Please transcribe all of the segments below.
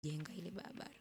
jenga ile barabara.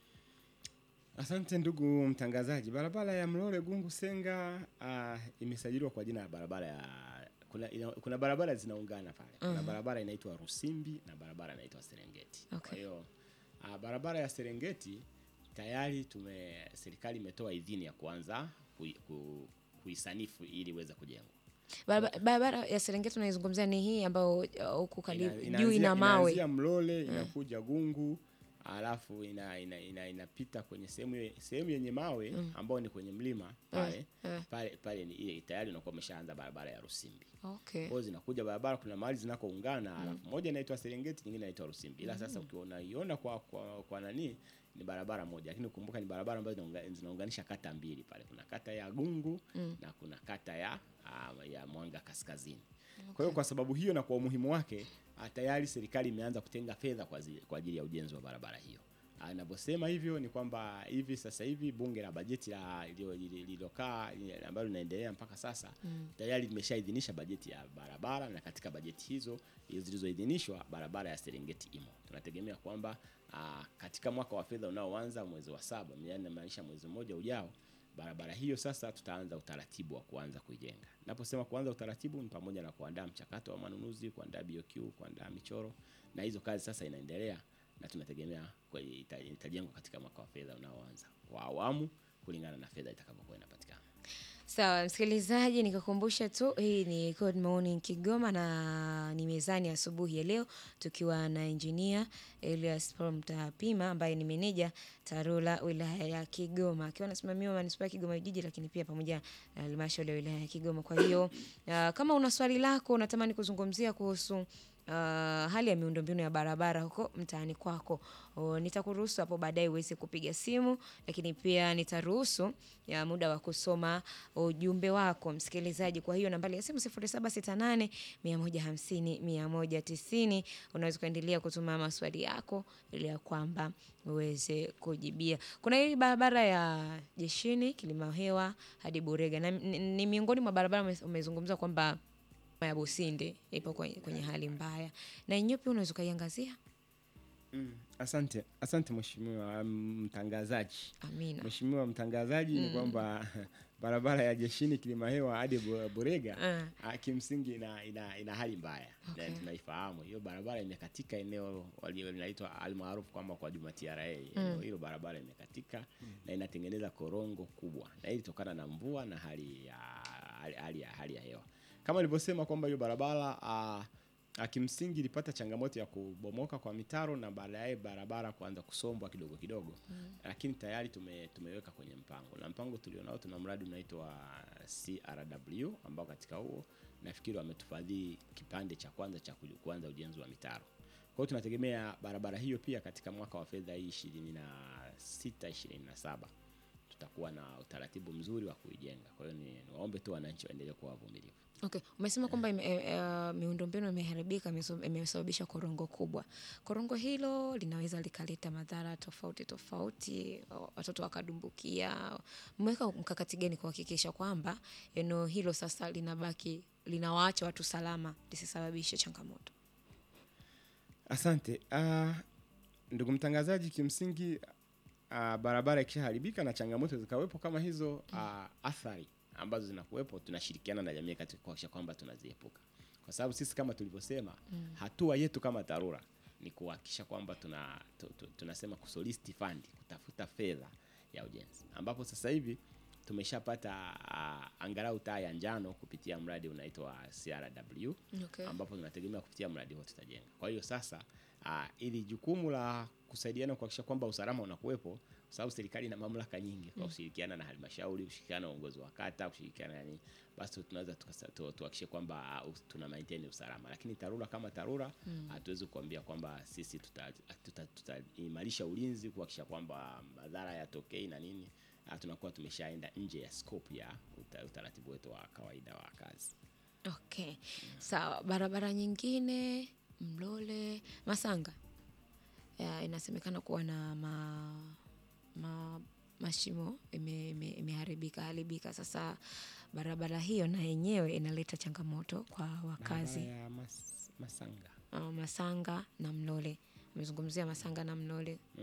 Asante ndugu mtangazaji. Barabara ya Mlole Gungu Senga uh, imesajiliwa kwa jina la barabara ya kuna, ina, kuna barabara zinaungana pale. Kuna barabara inaitwa Rusimbi na barabara inaitwa Serengeti. Okay. Kwa hiyo uh, barabara ya Serengeti tayari tume serikali imetoa idhini ya kuanza kui, ku, kuisanifu ili iweze kujengwa. Barabara, barabara ya Serengeti unaizungumzia ni hii ambayo uh, huku karibu Ina- juu inaanzia- ina mawe. Inaanzia Mlole inakuja Gungu alafu ina, ina, ina, inapita kwenye sehemu ye- sehemu yenye mawe ambayo ni kwenye mlima pale pale pale ni ile tayari unakuwa umeshaanza barabara ya Rusimbi. Okay. Kwa hiyo zinakuja barabara, kuna mahali zinakoungana alafu moja inaitwa Serengeti, nyingine inaitwa Rusimbi. Ila sasa ukiona iona kwa, kwa kwa nani ni barabara moja, lakini ukumbuka ni barabara ambazo zinaunga- zinaunganisha kata mbili pale. Kuna kata ya Gungu na kuna kata ya ah, ya Mwanga Kaskazini. Kwa hiyo kwa sababu hiyo na kwa umuhimu wake ah, tayari serikali imeanza kutenga fedha kwa zi- kwa ajili ya ujenzi wa barabara hiyo. Ah, Ninavyosema hivyo ni kwamba hivi sasa hivi bunge la bajeti la lililo- lililokaa li- ambalo linaendelea mpaka sasa tayari limeshaidhinisha bajeti ya barabara, na katika bajeti hizo zilizoidhinishwa barabara ya Serengeti imo. Tunategemea kwamba ah, katika mwaka wa fedha unaoanza mwezi wa saba, yaani inamaanisha mwezi mmoja ujao, barabara hiyo sasa tutaanza utaratibu wa kuanza kuijenga. Naposema kuanza utaratibu ni pamoja na kuandaa mchakato wa manunuzi, kuandaa BOQ, kuandaa michoro, na hizo kazi sasa inaendelea na tunategemea kwa ita- itajengwa katika mwaka wa fedha unaoanza kwa awamu kulingana na fedha itakavyokuwa inapatikana. Sawa msikilizaji, nikakumbusha tu hii ni Good Morning Kigoma na ni mezani asubuhi ya leo tukiwa na engineer Elias Paul Mtapima ambaye ni meneja TARURA wilaya ya Kigoma akiwa anasimamia manispaa ya Kigoma jiji, lakini pia pamoja na halmashauri ya wilaya ya Kigoma. Kwa hiyo uh, kama una swali lako unatamani kuzungumzia kuhusu uh, hali ya miundombinu ya barabara huko mtaani kwako, o, nitakuruhusu hapo baadaye uweze kupiga simu, lakini pia nitaruhusu ya muda wa kusoma ujumbe wako msikilizaji. Kwa hiyo nambari ya simu 0768 150 190, unaweza kuendelea kutuma maswali yako ili ya kwamba uweze kujibia. Kuna hii barabara ya Jeshini Kilimahewa hadi Burega na ni, ni miongoni mwa barabara ume- umezungumza kwamba ya Businde ipo kwenye, kwenye hali mbaya, na yenyewe pia unaweza ukaiangazia. Mm, asante asante mheshimiwa mm, mtangazaji. Amina. Mheshimiwa mtangazaji, ni kwamba barabara ya Jeshini Kilimahewa hadi Bu- Burega Ah. ah, kimsingi ina, ina, ina hali mbaya Okay. na tunaifahamu hiyo barabara imekatika eneo walio linaitwa almaarufu kwamba kwa Juma TRA. Eneo hilo barabara imekatika na inatengeneza korongo kubwa, na hii ilitokana na mvua na hali ya hali, hali ya hali ya hewa kama nilivyosema kwamba hiyo barabara ah, ah, kimsingi ilipata changamoto ya kubomoka kwa mitaro na baadaye barabara kuanza kusombwa kidogo kidogo lakini tayari tume, tumeweka kwenye mpango na mpango tulionao, tuna mradi unaitwa CRW ambao katika huo nafikiri wametufadhili kipande cha kwanza cha ku- kuanza ujenzi wa mitaro. Kwa hiyo tunategemea barabara hiyo pia katika mwaka wa fedha hii 26 27 tutakuwa na utaratibu mzuri wa kuijenga. Kwa hiyo ni niwaombe tu wananchi waendelee kuwa wavumilivu. Okay. Umesema kwamba ime, e, e, miundombinu imeharibika imeso- imesababisha korongo kubwa. Korongo hilo linaweza likaleta madhara tofauti tofauti, o- watoto wakadumbukia. Mmeweka mkakati gani kuhakikisha kwamba eneo hilo sasa linabaki linawaacha watu salama lisisababishe changamoto? Asante. Uh, ndugu mtangazaji, kimsingi uh, barabara ikishaharibika na changamoto zikawepo kama hizo uh, athari ambazo zinakuwepo, tunashirikiana na jamii katika kuhakikisha kwamba tunaziepuka, kwa sababu sisi kama tulivyosema, hatua yetu kama TARURA ni kuhakikisha kwamba tuna, tu, tu, tunasema kusolicit fund, kutafuta fedha ya ujenzi, ambapo sasa hivi tumeshapata uh, angalau taa ya njano kupitia mradi unaitwa CRW Okay. ambapo tunategemea kupitia mradi huo tutajenga. Kwa hiyo sasa uh, ili jukumu la kusaidiana kuhakikisha kwamba usalama unakuwepo, kwa sababu serikali ina mamlaka nyingi, kwa kushirikiana na halmashauri, kushirikiana na uongozi wa kata, kushirikiana na nini, basi tunaweza tukasa- tu- tuhakikishe kwamba uh, tuna maintain usalama, lakini TARURA kama TARURA hatuwezi kuambia kwamba sisi tutaimarisha tuta, tuta tutaimarisha ulinzi kuhakikisha kwamba madhara yatokei na nini. Uh, tunakuwa tumeshaenda nje ya scope ya uta, utaratibu wetu wa kawaida wa kazi. Okay. Sawa, barabara nyingine Mlole Masanga ya, inasemekana kuwa na ma, ma, mashimo ime- ime- imeharibika haribika. Sasa barabara hiyo na yenyewe inaleta changamoto kwa wakazi Barabara ya mas, Masanga uh, Masanga na Mlole. Umezungumzia Masanga na Mlole.